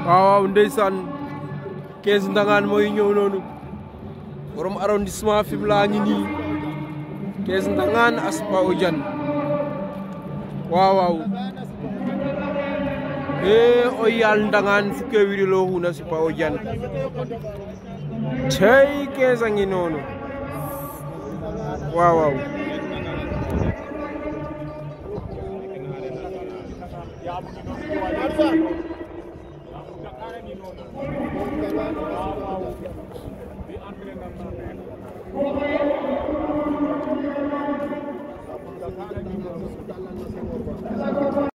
waaw waaw ndeysaan kees ndangaan mooy ñëw noonu borom arrondissement Fimela ngi nii kees ndangaan Aspa o Diane waaw waaw ee o yaal ndangaan fukke wiɗilo xuna Sipa o Diane cey kees a ngi noonu waaw waaw